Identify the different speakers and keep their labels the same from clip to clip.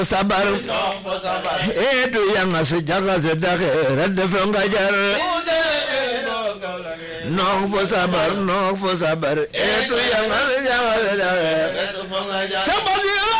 Speaker 1: sabar etu yanga su jaga su daxe radde fo nga jar noog fo sabar noog fo sabar etu yanga su jaga su daxe sabasiru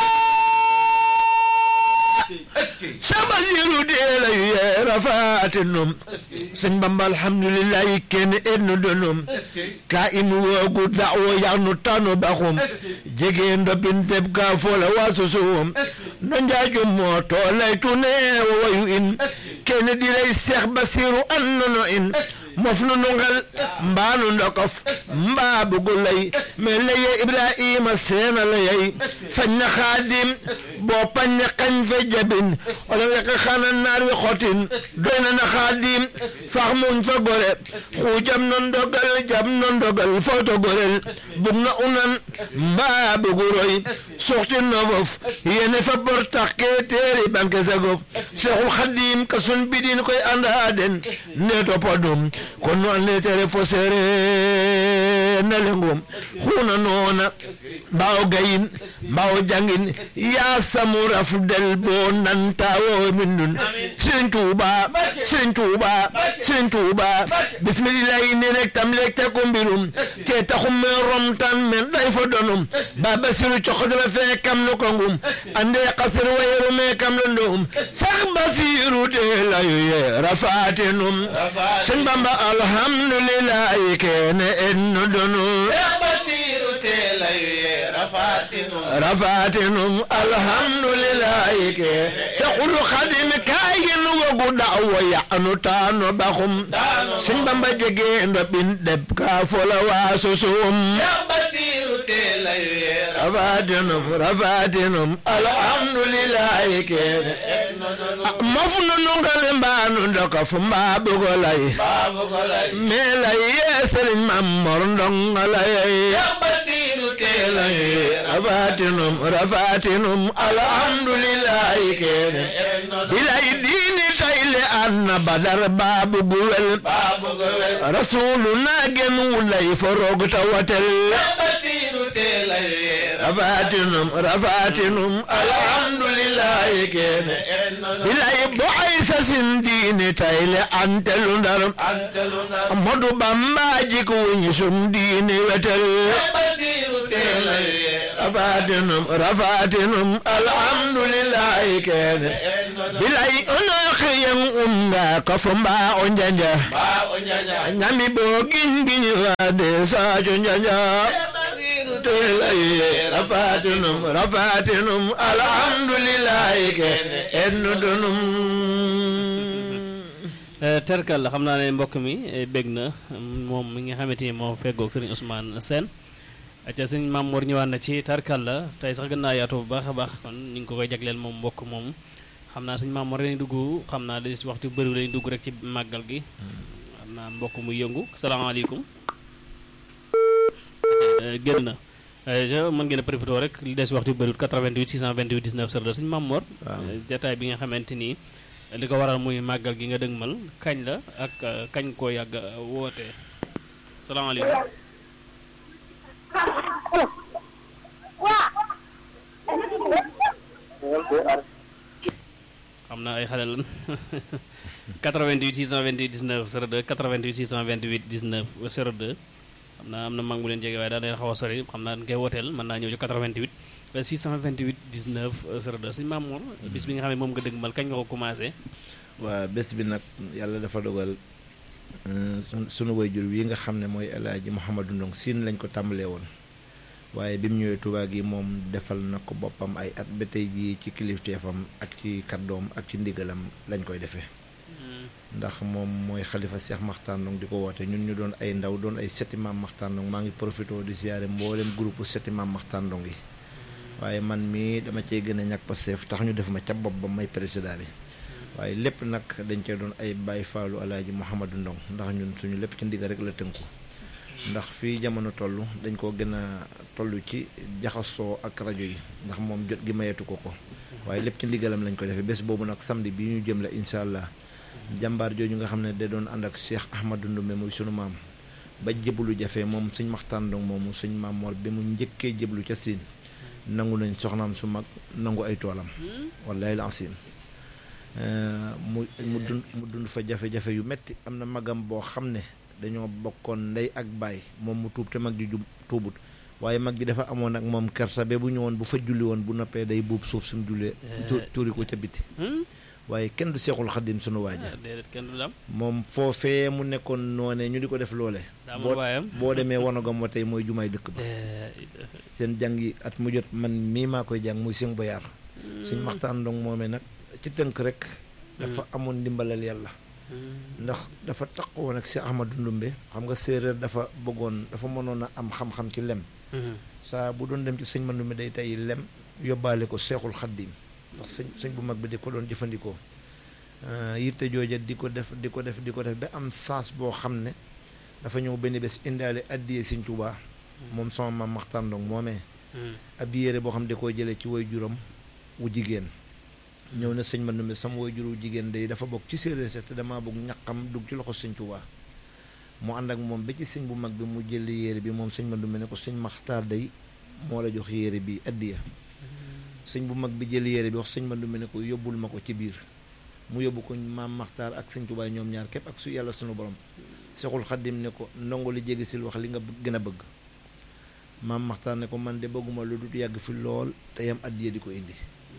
Speaker 1: sabasiru deela yu ye rafatinum sëñ bamba alhamdulillahi kenn ennu donum ka inu woogu da'wo yagnu tanu baxum jege ndopin teb ka fola wasusum no njaajum moo toolay tune wo wayu in kenn dilay seex basiru annono in mof nu nungal mbaanu ndokof mbaa bugulay me leye ibrahima seena layay fañ na xaadim boo pañ na kañ fe jabin ola weka xana naar wi xotin doy na na xaadim fax muñ fa gore xuujam no ndogal jam no ndogal foto gorel bug na unan mbaa buguroy suxtin no fof yene fa bor tax ke teeri banque sagof seexul xaadim ka sun bidin koy anda den ne topadum kon no ande tere fo seere na lengum xuna noona mbaaw gayin mbaaw jangin yaa samu rafdel bo nantawo min nun Sëriñ Tuuba Sëriñ Tuuba Sëriñ Tuuba bismillahi ne rek tam lek te ko mbirum te taxum me romtan men day fo donum ba basiru coxodala fe kam no kongum ande qasir wayeru me kam lo ndum sax basiru de layu ye rafatinum Sëriñ Bamba alhamdulillahi kene enno donu rafatinum alhamdulillahi ke saqulu khadim kayin wogu dawo ya'nu tano baxum Sëñ Bamba jege ndo bin deb ka fola wasusum rafatinum rafatinum alhamdulillahi ke mafunu nungal mbanu ndokof mba bugolay melay ye Sëriñ Mamor ndongalay rafatinum rafatinum alhamdulillahi kene bilay diini tayle anna badar babu guwel rasuluna gen wulay forog tawatel rafatinum rafatinum alhamdulillahi kene bilay bo ay sasin diini tayle antelu ndar modu bambaji ko wuñi sum diini wetel rafatinum rafatinum alhamdulillahi kene bilay ono xiyen umba kafo mba o njanja ñami bo giñ giñ wade sajo njanja telay rafatinum rafatinum alhamdulillahi kene ennu dunum
Speaker 2: terkal xam naa ne mbokk mi bég na moom mi nga xamante ni moo feggoog sëriñ Ousmane Sène acca sëñ Mamour ñëwaat na ci tarkal la tey sax gën naa yaatu bu baax a baax kon ñu ngi ko koy jagleel moom mbokk moom xam naa sëñ Mamour lañu dugg xam naa li si waxtu bëri lañu dugg rek ci màggal gi xam naa mbokk muy yëngu salaamaaleykum génn na je mën ngeen a profité rek li des waxtu bëriwul 88 628 19 02 sëñ Mamour jataay bi nga xamante nii li ko waral muy màggal gi nga dëgmal kañ la ak kañ koo yàgg woote salaamaaleykum xam naa ay xale lan 88 628 19 02 88 628 19 02 xam naa am na mag mu leen jege waaye daa leen xaw a sori xam naa dañ koy wooteel mën naa ñëw ci 88 628 19 02 suñu Mamour bis bi nga xam ne moom nga dëgmal kañ nga ko commencé.
Speaker 1: waa bés bi nag yàlla dafa dogal sunu wayjur wi nga xam ne mooy El Hadji Mouhamadou Ndong siin lañ ko tàmbalee woon waaye bi mu ñëwee Touba gi moom defal na ko boppam ay at ba tey jii ci kilifteefam ak ci kàddoom ak ci ndigalam lañ koy defee. ndax moom mooy xalifa Cheikh Makhtar Ndong di ko woote ñun ñu doon ay ndaw doon ay setti maam Makhtar Ndong maa ngi profité di siyaare mboolem groupe setti maam Makhtar Ndong yi waaye man mii dama cee gën a ñàkk Pastef tax ñu def ma ca bopp ba may président bi waaye lépp nag dañ cee doon ay Baye Fallou Alaaji Mouhamadou Ndong ndax ñun suñu lépp ci ndigal rek la tënku ndax fii jamono toll dañ koo gën a toll ci jaxasoo ak rajo yi ndax moom jot gi mayeetu ko ko waaye lépp ci ndigalam lañ ko defee bés boobu nag samedi bi ñu jëm la incha allah jàmbaar jooju nga xam ne da doon ànd ak Cheikh Ahmadou Ndoumbe muy sunu maam ba jëblu jafe moom sëñ Maxtaan Ndong moomu sëñ Maam Mor bi mu njëkkee jëblu ca Siin nangu nañ soxnaam su mag nangu ay toolam wallahi lancim mu mu dund mu dund fa jafe-jafe yu metti am na magam boo xam ne dañoo bokkoon ndey ak baay moom mu tuub te mag ji jub tuubut waaye mag ji dafa amoon ak moom kersa ba bu ñëwoon bu fa julli woon bu noppee day buub suuf sumu jullee tuuri ko ca biti waaye kenn du seexul xaddim sunu waaja
Speaker 2: déedéet kenn du dam
Speaker 1: moom foofee mu nekkoon noone ñu di ko def loole
Speaker 2: daamul waayam
Speaker 1: boo demee wanagam wa tey mooy jumaay dëkk ba seen jàng yi at mu jot man mii maa koy jàng muy sëñ Boyaar sëñ Maxtaan Ndong moomee nag ci tënk rek dafa amoon ndimbalal yàlla ndax dafa taqoon ak si Ahmadu Ndumbe xam nga séeréer dafa bëggoon dafa mënoon a am xam-xam ci lem saa bu doon dem ci sëñ Mandumbe day tey lem yóbbaale ko seexul xaddim ndax sëñ sëñ bu mag bi di ko doon jëfandikoo yitte jooja di ko def di ko def di ko def ba am saas boo xam ne dafa ñëw benn bés indaale addiyee sëñ Tuubaa moom sama maam Maxtaan Ndong moomee ab yére boo xam ne da koo jëlee ci woy juróom wu jigéen ñëw na sëñ Mandumbe sama woy juru jigéen day dafa bokk ci séeréer sa te damaa bëgg ñaqam dugg ci loxo sëñ Tuubaa mu ànd ak moom ba ci sëñ bu mag bi mu jël yére bi moom sëñ Mandumbe ne ko sëñ Maxtaar day moo la jox yére bi addiya sëñ bu mag bi jël yére bi wax sëñ Mandumbe ne ko yóbbul ma ko ci biir mu yóbbu ko maam Maxtaar ak sëñ Tuubaa ñoom ñaar képp ak su yàlla sunu borom Seexul Xaddim ne ko ndongo li jéggi sil wax li nga gën a bëgg maam Maxtaar ne ko man de bëgguma lu dut yàgg fi lool te yam addiya di ko indi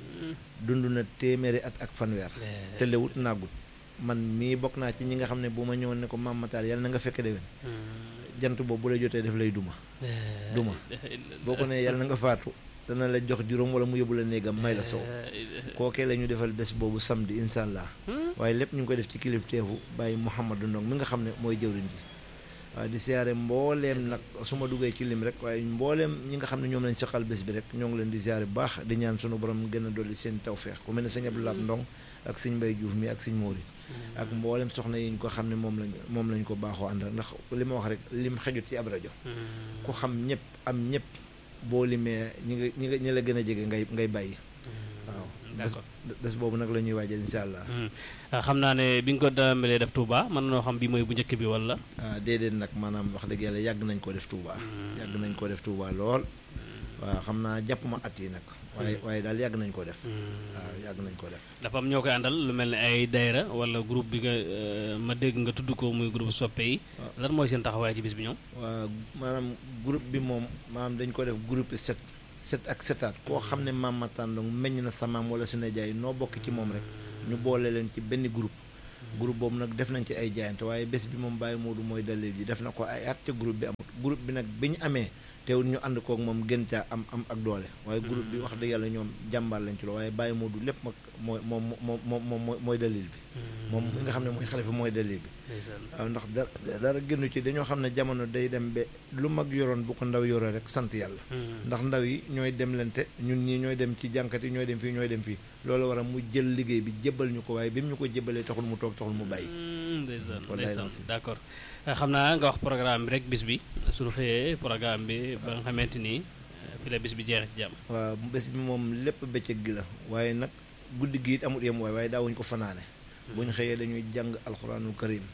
Speaker 1: dund na téeméeri at ak fanweer te lewut naagut man mii bokk naa ci ñi nga xam ne bu ma ñëwoon ne ko maam Maxtaar yàlla na nga fekke déwén jant boobu bu la jotee def lay duma duma boo ko ne yàlla na nga faatu dana la jox juróom wala mu yóbbu la néegam may la sow kookee la ñu defal bés boobu samedi incha allah waaye lépp ñu ngi ko def ci kilifteefu bàyyi Mouhamadou Ndong mi nga xam ne mooy jëwriñ ji waaye di siyaare mbooleem nag su ma duggee ci lim rek waaye mbooleem ñi nga xam ne ñoom lañ seqal bés bi rek ñoo ngi leen di siyaare bu baax di ñaan sunu borom gën a dolli seen tawfeex ku mel ne sëñ Abdou Lahat Ndong ak sëñ Mbay Diouf mi ak sëñ Móori ak mbooleem soxna yi ñu ko xam ne moom lañ moom lañ ko baaxoo àndal ndax li ma wax rek lim xejut ci ab rajo ku xam ñëpp am ñëpp boo limee ñi nga ñi nga ñi la gën a jege ngay ngay bàyyi waaw
Speaker 2: d'accord
Speaker 1: des boobu nag la ñuy waajal insha allah
Speaker 2: xam naa ne bi nga ko tàmbalee def Touba mën noo xam bi mooy bu njëkk bi wala
Speaker 1: ah déedéet nag maanaam wax dëgg yàlla yàgg nañ ko def Touba yàgg nañ ko def Touba lool waaw xam naa jàpp ma at yi nag waaye waaye daal yàgg nañ ko def waaw yàgg nañ ko def
Speaker 2: dafa am ñoo koy àndal lu mel ne ay dayra wala groupe bi nga ma dégg nga tudd ko muy groupe soppe yi lan mooy seen taxawaay ci bis bi ñoom
Speaker 1: waaw maanaam groupe bi moom maanaam dañ ko def groupe set set ak setaat koo xam ne maam Mataan Ndong meññ na sa maam wala su ne jaay noo bokk ci moom rek ñu boole leen ci benn groupe groupe boobu nag def nañ ci ay jaayante waaye bés bi moom Baye Modou mooy dalil ji def na ko ay at te groupe bi amut groupe bi nag bi ñu amee teewul ñu ànd kook moom gën caa am am ak doole waaye groupe bi wax dëgg yàlla ñoom jàmbaar lañ ci lo waaye Baye Modou lépp mag mooy moom moom moom moom mooy dalil bi moom mi nga xam ne mooy xalifa mooy dalil bi waaw ndax dara dara génnu ci dañoo xam ne jamono day dem ba lu mag yoroon bu ko ndaw yoroo rek sant yàlla ndax ndaw yi ñooy dem lente ñun ñii ñooy dem ci jànkat yi ñooy dem fii ñooy dem fii loolu war a mu jël liggéey bi jébbal ñu ko waaye bi mu ñu ko jébbalee taxul mu toog taxul mu bàyyi
Speaker 2: ndeysaan ndeysaan d'accord xam naa nga wax programme bi rek bis bi suñu xëyee programme bi ba nga xamante ni fi la bis bi jeex ci jàmm
Speaker 1: waaw bés bi moom lépp bëccëg gi la waaye nag guddi gi it amul yem waaye waaye daawuñ ko fanaane bu ñu xëyee dañuy jàng alxuraanul karim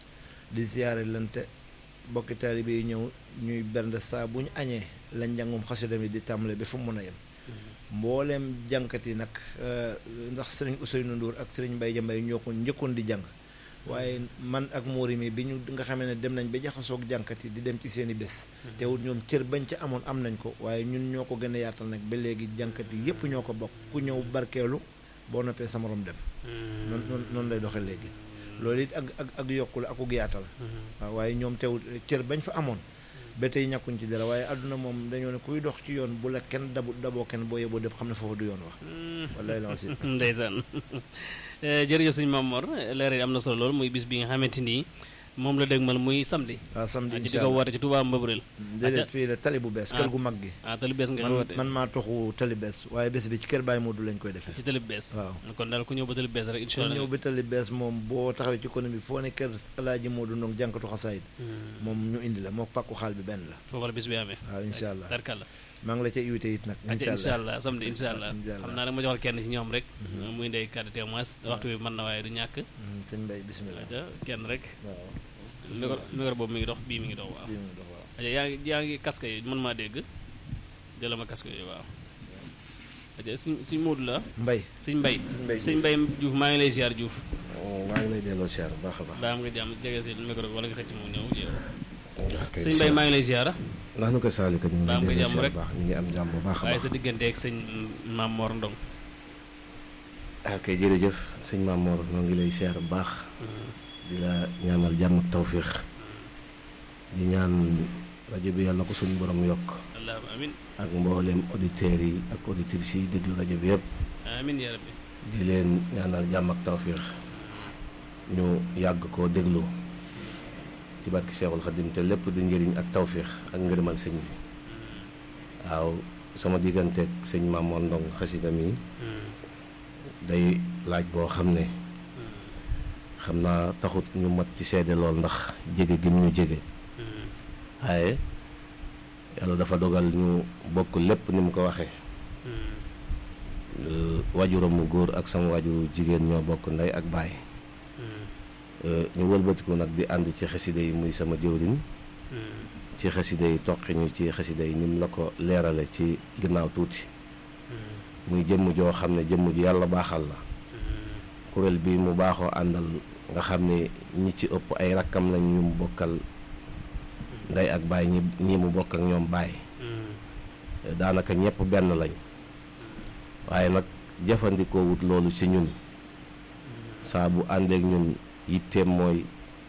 Speaker 1: di siyaare lante bokki taalibe yi ñëw ñuy bernde saa bu ñu añee la njàngum xasida mi di tàmbale ba fu mu mën a yem mbooleem jànkat yi nag ndax sëriñ Ousseynou Ndour ak sëriñ Mbaye Jambay ñoo ko njëkkoon di jàng waaye man ak Mori mi bi ñu nga xamee ne dem nañ ba jaxasoog jànkat yi di dem ci seen i bés teewul ñoom cër bañ ca amoon am nañ ko waaye ñun ñoo ko gën a yaatal nag ba léegi jànkat yi yépp ñoo ko bokk ku ñëw barkeelu boo noppee sa morom dem noonu noonu noonu lay doxee léegi loolu it ak ak ak yokkul akuk yaatal waaw waaye ñoom teewul cër bañ fa amoon ba tey ñàkkuñ ci dara waaye àdduna moom dañoo ne kuy dox ci yoon bu la kenn dabu daboo kenn boo yeboo def xam ne foofu du yoon wax wallaay la si
Speaker 2: ndeysaan jërëjëf sëñ Mamor leer yi am na solo lool muy bis bi nga xamante ni moom la dëgmal muy samedi
Speaker 1: waaw samedi
Speaker 2: ci di ko woote ci Touba Mbëbërël
Speaker 1: déedéet fii la tali bu bees kër gu mag gi
Speaker 2: ah tali bees nga
Speaker 1: man
Speaker 2: woote
Speaker 1: man maa toxu tali bees waaye bés bi ci kër Baye Modou lañ koy defee
Speaker 2: ci tali bees
Speaker 1: waaw
Speaker 2: kon daal ku ñëw ba tali bees rek incha
Speaker 1: kon
Speaker 2: allah
Speaker 1: ñëw bi tali bees moom boo taxawee ci kono bi foo ne kër Alaaji Modou Ndong jànkatu xasaayid moom ñu indi la moo pàkku xaal bi benn la
Speaker 2: foofu la bis bi amee
Speaker 1: waaw incha allah
Speaker 2: tarkalla
Speaker 1: maa ngi la ca invité it nag
Speaker 2: incha incha allah samedi incha allah
Speaker 1: incha allah
Speaker 2: xam naa nag ma joxal kenn ci ñoom rek muy ndey kàddu témoins waxtu bi mën na waaye du ñàkk
Speaker 1: Mm, sëñ Mbaye bisimilah
Speaker 2: aca kenn rek
Speaker 1: waaw
Speaker 2: micro micro boobu mi ngi dox bii mi ngi dox waaw
Speaker 1: bii mu dox waaw
Speaker 2: aca yaa ngi yaa ngi casque yi mën maa dégg jëla ma casque yi waaw aja suñ suñ Moodu la
Speaker 1: mbay
Speaker 2: suñ mbay
Speaker 1: Mbaye
Speaker 2: suñ mbay Diouf maa ngi lay ziar Diouf
Speaker 3: maa ngi lay delloo siyaar bu baax a baax.
Speaker 2: daa am nga jàmm jege si micro bi wala nga xëcc mu ñëw jéem
Speaker 3: ok
Speaker 2: sëñ mbay maa ngi lay ziar
Speaker 3: ndax nu ko saalika ñu ngi
Speaker 2: Baa
Speaker 3: lay
Speaker 2: am nga
Speaker 3: delloo
Speaker 2: jàmm
Speaker 3: siyaar
Speaker 2: rek.
Speaker 3: bu baax ñu ngi am jàmm bu baax a
Speaker 2: waaye
Speaker 3: baax.
Speaker 2: sa diggante ak sëñ Maam Mor Ndong
Speaker 3: ok jërëjëf sëñ Maam Mor ñoo ngi lay siyaar bu baax di la ñaanal jàmm ak tawfiix di ñaan rajo bi yàlla ko suñu borom yokk
Speaker 2: allahumma amin
Speaker 3: ak mbooleem auditeurs yi ak auditrices yi déglu rajo bi yëpp
Speaker 2: amin ya rabbi
Speaker 3: di leen ñaanal jàmm ak tawfiix ñu yàgg koo déglu ci barki Seexul Xadim te lépp di njëriñ ak tawfiix ak ngërëmal sëñ bi waaw sama digganteeg sëñ Maam Mor Ndong xasida mi day laaj boo xam ne xam naa taxut ñu mat ci seede lool ndax jege gi mu ñu jege waaye yàlla dafa dogal ñu bokk lépp ni mu ko waxee Euh, wajuram mu góor ak sama wajuru jigéen ñoo bokk ndey ak baay Euh, ñu wëlbatiku nag di ànd ci xasida yi muy sama jëwriñ ci xasida yi toqi ñu ci xasida yi ni mu la ko leerale ci ginnaaw tuuti muy jëmm joo xam ne jëmm ju yàlla baaxal la kuréel bi mu baaxoo àndal nga xam ne ñi ci ëpp ay rakkam lañ ñu mu bokkal ndey ak baay ñi ñi mu bokk ak ñoom baay daanaka ñëpp benn lañ waaye nag jëfandikoo wut loolu ci ñun saa bu àndeek ñun yitteem mooy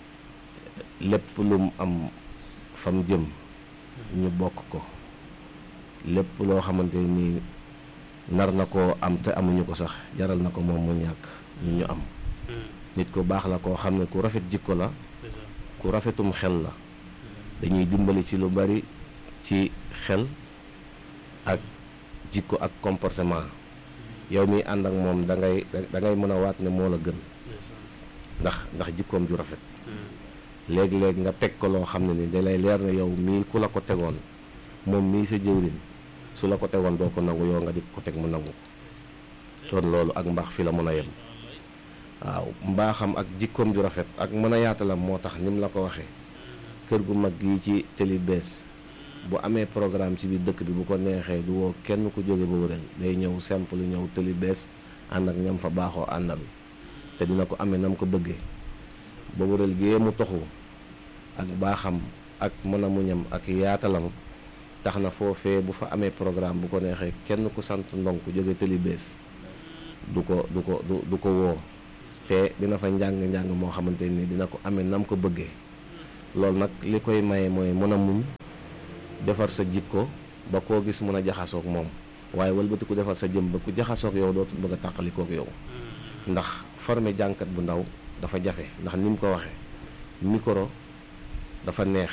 Speaker 3: lépp lu mu am fam jëm ñu bokk ko lépp loo xamante ni nar na koo am te amuñu ko sax jaral na ko moom mu ñàkk ñu ñu am nit ku baax la koo xam ne ku rafet jikko la ku rafetum xel la dañuy dimbali ci lu bari ci xel ak jikko ak comportement yow mi ànd ak moom da ngay da ngay mën a waat ne moo la gën ndax ndax jikkoom ju rafet léeg-léeg nga teg ko loo xam ne ni da lay leer ne yow mii ku la ko tegoon moom mii sa jëwriñ su la ko tegoon doo ko nangu yow nga di ko teg mu nangu ko kon loolu ak mbaax fi la mën a yem waaw mbaaxam ak jikkoom ju rafet ak mën a yaatalam moo tax ni mu la ko waxee kër gu mag gi ci télé bees bu amee programme ci biir dëkk bi bu ko neexee du woo kenn ku jóge ba wëral day ñëw simple ñëw télé bees ànd ak ñam fa baaxoo àndal te dina ko amee nam ko bëggee ba wëral gee mu toxu ak baaxam ak mën a muñam ak yaatalam tax na foofee bu fa amee programme bu ko neexee kenn ku sant ndong ku jóge télé bees du ko du ko du du ko woo te dina fa njàng-njàng moo xamante ni dina ko amee nam ko bëggee loolu nag li koy maye mooy mën a muñ defar sa jikko ba koo gis mën a jaxasoog moom waaye wëlbati ku defar sa jëm ba ku jaxasoog yow dootul bëgg a tàqalikoog yow ndax formé jànkat bu ndaw dafa jafe ndax ni mu ko waxee micro dafa neex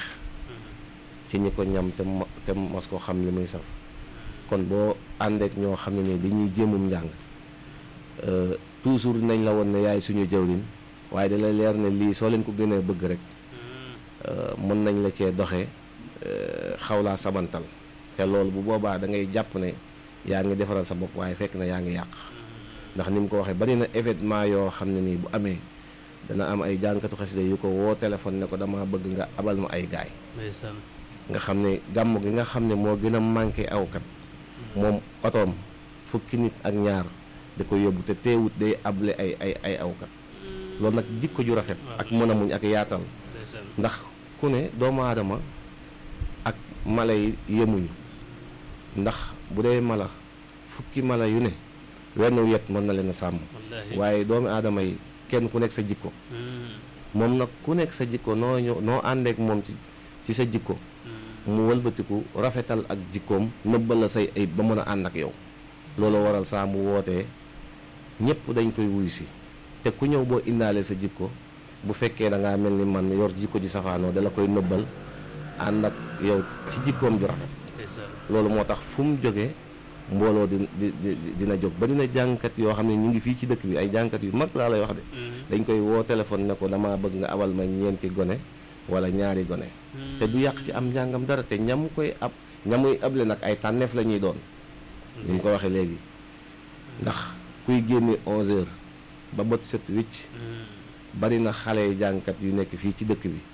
Speaker 3: ci ñi ko ñam te mo- te mos ko xam li muy saf kon boo àndeek ñoo xam ne ni dañuy jéemum njàng euh, toujours nañ la woon ne yaay suñu jëwriñ waaye da lay leer ne lii soo leen ko gënee bëgg rek euh, mën nañ la cee doxee euh, xaw laa sabantal te loolu bu boobaa da ngay jàpp ne yaa ngi defaral sa bopp waaye fekk na yaa ngi yàq ndax ni mu ko waxee bari na événement yoo xam ne nii bu amee dana am ay jànkatu xasida yu ko woo téléphone ne ko dama bëgg nga abal ma ay gaay
Speaker 2: ndeysaan
Speaker 3: nga xam ne gàmm gi nga xam ne moo gën a manqué awkat moom otoom fukki nit ak ñaar da ko yóbbu te teewut day able ay ay ay awkat loolu nag jikko ju rafet ak mën a muñ ak yaatal
Speaker 2: ndeysaan
Speaker 3: ndax ku ne doomu aadama ak mala yi yemuñu ndax bu dee mala fukki mala yu ne wenn yet mën na leen a sàmm
Speaker 2: wallaahi
Speaker 3: waaye doomu aadama yi kenn ku nekk sa jikko moom nag ku nekk sa jikko noo ñëw noo àndeek moom ci ci sa jikko mu wëlbatiku rafetal ak jikkoom nëbbal la say ayib ba mën a ànd ak yow loolu waral saa mu wootee ñëpp dañ koy wuyu si te ku ñëw boo indaale sa jikko bu fekkee da ngaa mel ni man yor jikko ji safaanoo dala koy nëbbal ànd ak yow ci jikkoom ju rafet
Speaker 2: ndeysaan
Speaker 3: loolu moo tax fu mu jógee mbooloo di di di dina jóg ba dina jàngkat yoo xam ne ñu ngi fii ci dëkk bi ay jàngkat yu mag laa lay wax de dañ koy woo téléphone ne ko damaa bëgg nga abal ma ñeenti gone wala ñaari gone te du yàq ci am njàngam dara te ñam koy ab ñamuy able nag ay tànneef la ñuy doon ni mu ko waxee léegi ndax kuy génne 11 heures ba bët set wicc bari na xale yi jàngkat yu nekk fii ci dëkk bi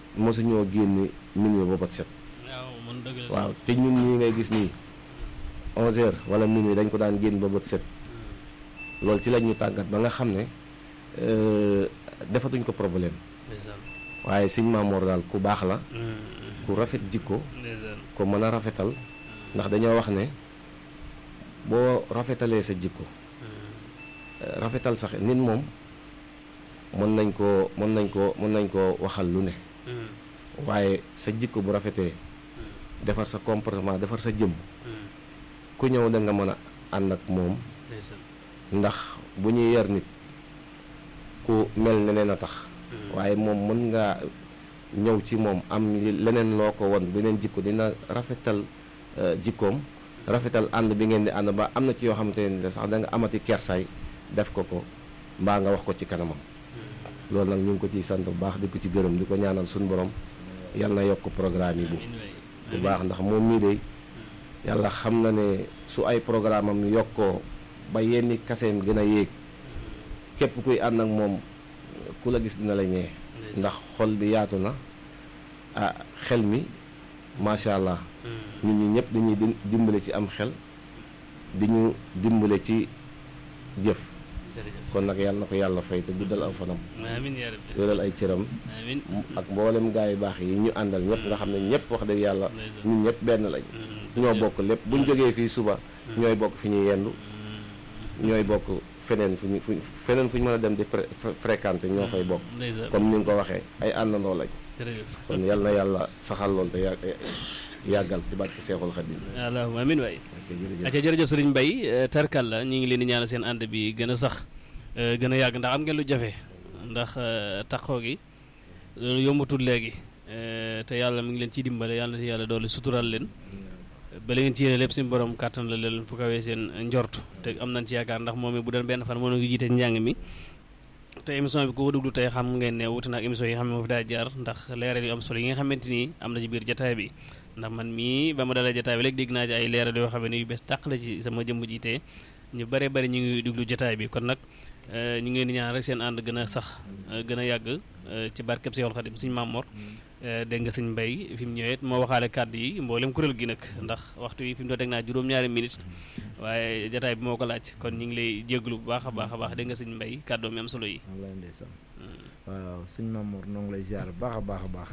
Speaker 3: mosuñoo génne minuit ba bët set
Speaker 2: waaw man dëgg la
Speaker 3: waaw te ñun ñii ngay gis nii onze heures wala minuit dañ ko daan génn ba bët set loolu ci lañ ñu tàggat ba nga xam ne defatuñ ko problème
Speaker 2: ndeysaan
Speaker 3: waaye sëñ Maamoor daal ku baax la
Speaker 2: Mm,
Speaker 3: ku rafet jikko
Speaker 2: ndeysaan
Speaker 3: ko mën a rafetal ndax dañoo wax ne boo rafetalee sa jikko
Speaker 2: Mm,
Speaker 3: rafetal sax nit moom mën nañ koo mën nañ koo mën nañ koo waxal lu ne
Speaker 2: mm,
Speaker 3: waaye sa jikko bu rafetee
Speaker 2: mm,
Speaker 3: defar sa comportement defar sa jëmm
Speaker 2: mm,
Speaker 3: ku ñëw da nga mën a ànd ak moom
Speaker 2: ndeysaan
Speaker 3: ndax bu ñuy yar nit ku mel neneen a tax
Speaker 2: Mm,
Speaker 3: waaye moom mën ngaa ñëw ci moom am li- leneen loo ko won beneen jikko dina rafetal euh, jikkoom rafetal ànd bi ngeen di ànd ba am na ci yoo xamante ne sax da nga amati kersaay def ko ko mbaa nga wax ko ci kanamam
Speaker 2: mm.
Speaker 3: loolu nag ñu ngi ko ciy sant bu baax di ko ci gërëm di ko ñaanal suñu borom yal na yokk programme yi bu
Speaker 2: amiin waay
Speaker 3: bu
Speaker 2: amiin.
Speaker 3: baax ndax moom mii de yàlla xam na ne su ay programme am yokkoo ba yenni kaseem gën a yéeg képp kuy ànd ak moom ku la gis dina la ñee
Speaker 2: Ndeysaan.
Speaker 3: ndax xol bi yaatu na ah xel mi macha allah
Speaker 2: Mm,
Speaker 3: nit ñi ñëpp dañuy dim- dimbale ci am xel di ñu dimbale ci jëf
Speaker 2: jërëjëf
Speaker 3: kon nag yàlla na ko yàlla fay te guddal aw fanam
Speaker 2: amiin yaa rabbi
Speaker 3: wéral ay cëram
Speaker 2: amiin
Speaker 3: ak mboolem gaa yu baax yi ñu àndal ñëpp nga xam ne ñëpp wax dëgg yàlla
Speaker 2: Ndeysaan.
Speaker 3: ñun ñëpp benn lañ
Speaker 2: Mm,
Speaker 3: ñoo
Speaker 2: jërëjëf.
Speaker 3: bokk lépp buñ jógee fii suba ñooy bokk fi ñuy yendu
Speaker 2: Mm,
Speaker 3: ñooy bokk feneen fu ñu fu feneen fu ñu mën a dem di fré- fré- fréquenter ñoo fay bokk
Speaker 2: ndeysaan
Speaker 3: comme ni nga ko waxee ay àndandoo lañ
Speaker 2: jërëjëf
Speaker 3: kon yal na yàlla saxal lool te yàgg yàggal ci barke Seexul Xadiim
Speaker 2: allahumma amiin waay
Speaker 3: ok jërëjëf
Speaker 2: acca jërëjëf sëriñ Mbaye tarkal la ñu ngi leen di ñaanal seen ànd bi gën a sax eh, gën a yàgg ndax am ngeen lu jafe ndax eh, taxoo gi loolu yombatul léegi eh, te yàlla mi ngi leen ciy dimbale yàlla na yàlla doole sutural leen ba la ngeen ci yéene lépp suñu borom kàttan la leen fu kawee seen njort te am nañ ci yaakaar ndax moom it bu doon benn fan moo ngi jiite njàng mi te émission bi ku ko déglu tey xam ngeen ne wuute na ak émission yi nga xam ne moo fi daa jaar ndax leeral yu am solo yi nga xamante ni am na ci biir jataay bi ndax man mii ba ma dalee jataay bi léegi dégg naa ci ay leeral yoo xam ne yu bees tàq la ci sama jëmm jiite ñu bare bari ñu ngi déglu jataay bi kon nag eh, ñu ngi leen di ñaan rek seen ànd gën a sax eh, gën a yàgg eh, ci barkeb Seexul Xadim Sëñ Mamor dégg nga sëñ Mbay fi mu ñëwee moo waxaale kàddu yi mboolem kuréel gi nag ndax waxtu yi fi mu doon teg naa juróom-ñaari minutes waaye jataay bi moo ko laaj kon ñu ngi lay jégalu bu baax a baax a baax dégg nga sëñ Mbay kàddoom yi am solo yi.
Speaker 4: wallaahi ndeysaan waaw sëñ Mamour noo ngi lay ziar bu baax a baax a baax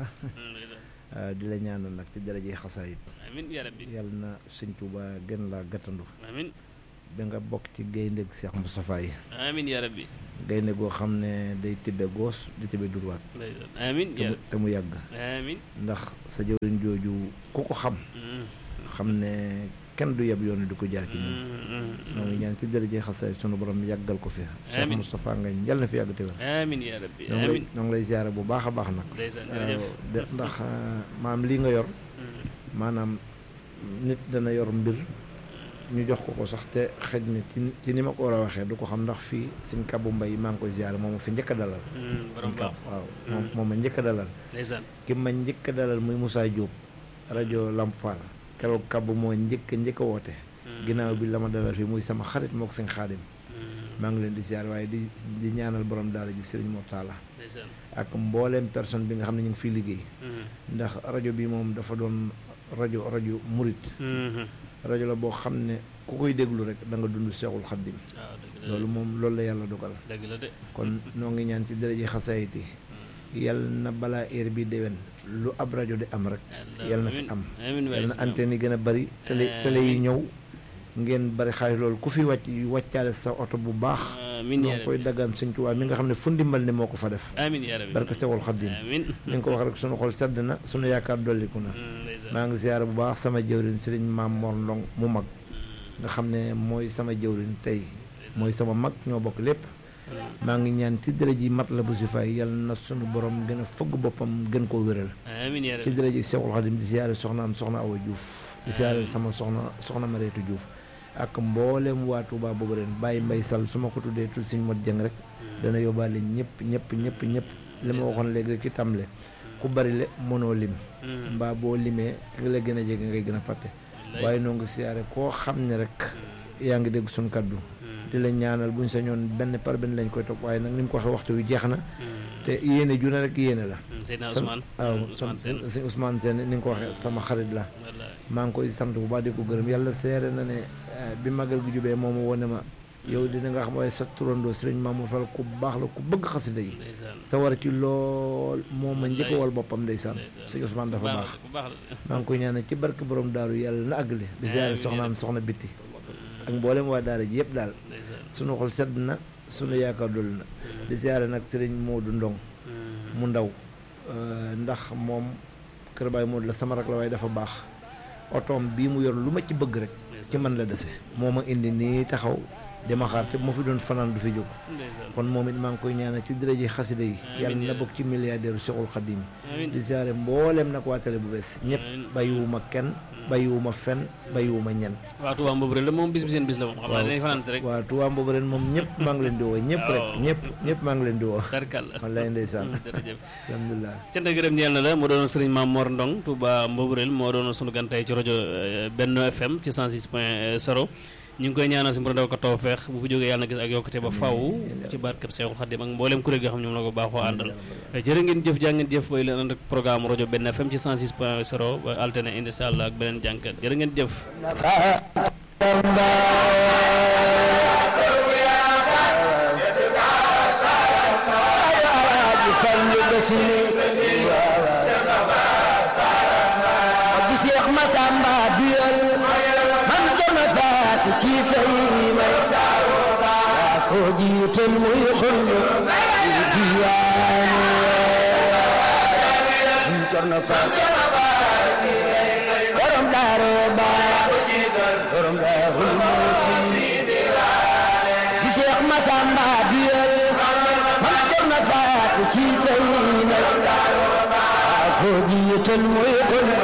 Speaker 4: ah, di la ñaanal nag ci darajee xasaayit
Speaker 2: amin yaa rabbi
Speaker 4: yàlla na sëñ Tuuba gën laa gàttandu
Speaker 2: amin
Speaker 4: ba nga bokk ci gaynde Cheikh Moustapha yi
Speaker 2: amin yaa rabbi
Speaker 4: gaynde goo xam ne day tibbe goos di tibbe durwaat
Speaker 2: ndeysaan amin
Speaker 4: te
Speaker 2: yaa
Speaker 4: mu te mu yàgg
Speaker 2: amin
Speaker 4: ndax sa jëwriñ jooju ku ko xam
Speaker 2: Mm,
Speaker 4: xam ne kenn du yeb yoon di ko jaar ci ñun
Speaker 2: mm, mm,
Speaker 4: noo ngi ñaan ci darajee xasaayit sunu borom yàggal ko fi Cheikh
Speaker 2: Amiin.
Speaker 4: Moustapha nga yàlla na fi yàgg te wér
Speaker 2: amin yaa rabbi
Speaker 4: ñoo ngi lay
Speaker 2: amin
Speaker 4: ñoo ngi lay ziare bu baax a baax nag
Speaker 2: ndeysaan
Speaker 4: waaw
Speaker 2: jërëjëf
Speaker 4: de ndax maam lii nga yor
Speaker 2: Mm,
Speaker 4: maanaam nit dana yor mbir ñu jox ko ko sax te xëj na ci ci ni ma ko war a waxee du ko xam ndax fii suñ kabu mbay maa ngi koy ziare moom ma fi njëkk a dalal
Speaker 2: mm, borom
Speaker 4: Sëñ
Speaker 2: baax
Speaker 4: Kab, waaw
Speaker 2: Mm.
Speaker 4: moom moom ma njëkk a dalal
Speaker 2: ndeysaan
Speaker 4: ki ma njëkk a dalal muy Moussa Diop rajo Lamp Fall keroog kabu moo njëkk a njëkk a woote
Speaker 2: Mm,
Speaker 4: ginnaaw bi la ma dalal fii muy sama xarit moo ko sëñ xaadim
Speaker 2: mm,
Speaker 4: maa ngi leen di ziare waaye di di ñaanal borom daara ji Serigne Mortala
Speaker 2: ndeysaan
Speaker 4: ak mbooleem personne bi nga xam ne ñu ngi fiy liggéey
Speaker 2: Mm,
Speaker 4: ndax rajo bi moom dafa doon rajo rajo murit
Speaker 2: mhm.
Speaker 4: rajo la boo xam ne ku koy déglu rek da nga dund seexul xaddim
Speaker 2: waaw dëgg la
Speaker 4: loolu moom loolu la yàlla dogal
Speaker 2: dëgg la de
Speaker 4: kon noo ngi ñaan ci daraje xasaayit yi yàlla na balaa heure bi déwén lu ab rajo di am rek yàlla na fi am
Speaker 2: amin waay
Speaker 4: yàlla na
Speaker 2: si
Speaker 4: antenne yi gën a bari télé télé yi ñëw ngeen bari xaalis loolu ku fi wàcc wàccaale sa oto bu baax
Speaker 2: amin
Speaker 4: ñoo
Speaker 2: yaa
Speaker 4: ngi koy
Speaker 2: rabbi
Speaker 4: daggaan sëñ Tuubaa mi nga xam ne fu ndimbal ne moo ko fa def
Speaker 2: amin yaa rabbi
Speaker 4: barke seexul xaddim
Speaker 2: amin
Speaker 4: ni nga ko wax rek sunu xol sedd na sunu yaakaar dolliku na
Speaker 2: Mm, ndeysaan
Speaker 4: maa ngi ziyaara bu baax sama jëwriñ sëriñ maam Mor Ndong mu mag nga xam ne mooy sama jëwriñ tey mooy sama mag ñoo bokk lépp maa ngi ñaan ci dërëj yi mat la bu si fay yàlla na sunu borom gën a fëgg boppam gën koo wéral
Speaker 2: amin yaa
Speaker 4: ci
Speaker 2: rabbi
Speaker 4: dërëj yi Seexul Xadim di ziyaare soxnaam soxna Awa Diouf di ziyaare sama soxna soxna Mareetu Diouf ak mboolem waa Touba boobu ren bàyyi mbay sal su ma ko tuddee tudd siñ mot jëng rek dana yóbbaale ñëpp ñëpp ñëpp ñëpp li ma waxoon léegi rek ki tamle ku bari le mënoo lim
Speaker 2: Mm,
Speaker 4: mbaa boo limee ki la gën a jege ngay gën a fàtte
Speaker 2: wallaay.
Speaker 4: waaye noo ngi siyaare koo xam ne rek yaa ngi dégg suñ kaddu
Speaker 2: Mm,
Speaker 4: di la ñaanal buñ sañoon benn par benn lañ koy topp waaye nag ni mu ko waxee waxtu wi jeex na
Speaker 2: mm,
Speaker 4: te yéene ju ne rek yéene la
Speaker 2: mm, Seydina
Speaker 4: sam-
Speaker 2: Ousmane
Speaker 4: waaw
Speaker 2: mm, Ousmane Sène
Speaker 4: si Ousmane Sène ni nga ko waxee sama xarit la
Speaker 2: wallaay
Speaker 4: maa ngi koy sant bu baax di ko gërëm yàlla seere na ne eh, bi magal gi jubee moom wone ma yow dina nga xam waaye sa turandoo sëriñ Mamour Fall ku baax la ku bëgg xasida yi
Speaker 2: ndeysaan
Speaker 4: sa war ci lool moom ma njëkk a wal boppam ndeysaan
Speaker 2: ndeysaan.
Speaker 4: sëñ Ousmane dafa baax
Speaker 2: ku baax la
Speaker 4: maa ngi koy ñaanal ci barke borom daaru yàlla na àggale di ziare
Speaker 2: Amiin.
Speaker 4: soxnaam soxna bitti ak mboolem waa daara ji yëpp daal
Speaker 2: ndeysaan
Speaker 4: sunu xol sedd na sunu yaakaar dol na di ziare nag sëriñ Modou Ndong mu ndaw euh, ndax moom kër Baay Modou la sama rak la waaye dafa baax otoom bii mu yor lu ma ci bëgg rek ci man la dese moo ma indi nii taxaw di ma xaar te bu ma fi doon fanaan du fi jóg
Speaker 2: ndeysaan
Speaker 4: kon moom it maa ngi koy ñaanal ci dërëji xasida yi
Speaker 2: Amiin
Speaker 4: yàlla na
Speaker 2: yaa
Speaker 4: bokk ci milliardaire Cheikhul Khadim
Speaker 2: amiin
Speaker 4: di ziare mboolem nag waa télé bu bees ñëpp
Speaker 2: Amiin.
Speaker 4: bàyyiwuma kenn bàyyiwuma fen bàyyiwuma ñen
Speaker 2: waa Touba Mboup rek la moom bis bi seen bis la moom xam naa
Speaker 4: Waaw.
Speaker 2: dinañ fanaan si rek
Speaker 4: waa Touba boobu ren moom ñëpp maa ngi leen di woo ñëpp rek
Speaker 2: Waaw.
Speaker 4: ñëpp ñëpp maa ngi leen di woo
Speaker 2: tarkal
Speaker 4: wallaay ndeysaan
Speaker 2: jërëjëf
Speaker 4: alhamdulilah
Speaker 2: cant ak gërëm ñeel na la moo doon sëriñ Maam Mor Ndong Touba Mboubrel moo doon sunu gan tey ci rajo euh, Benno FM ci 106 point 0 ñu ngi koy ñaanal si mbir ndaw ko taw feex bu fi jógee yàlla na gis ak yokkute ba faw ci barkeb Seexul Xadim ak mboolem kuréel gi nga xam ñoom la ko baaxoo àndal jërë ngeen jëf jaa ngeen jëf bay leen ànd ak programme rajo Benno FM ci 106 point 0 ba alterné incha allah ak beneen jànkat jërë ngeen jëf
Speaker 5: di Seex Masamba duyal man jama faatu ci say may yaa ko jiital muy xullu ci diwaanu man jama faatu borom daaro baa borom daarul muuti di Seex Masamba duyal man jama faatu ci say may ko jiital muy xullu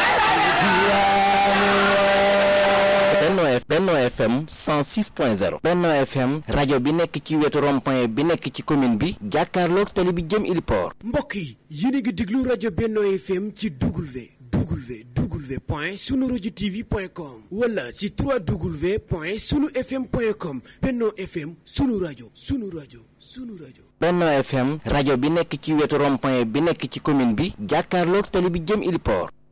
Speaker 6: Benno F Benno FM 106.0 Benno FM rajo bi nekk ci wetu rond-point bi nekk ci commune bi jàkkaarloog tali bi jëm Iliport
Speaker 7: mbokk yi yéen a ngi déglu rajo Benno FM ci W W W point sunu rajo TV point com wala ci 3W point sunu FM point com Benno FM sunu rajo sunu rajo sunu rajo.
Speaker 6: Benno FM rajo bi nekk ci wetu rond-point bi nekk ci commune bi jàkkaarloog tali bi jëm Iliport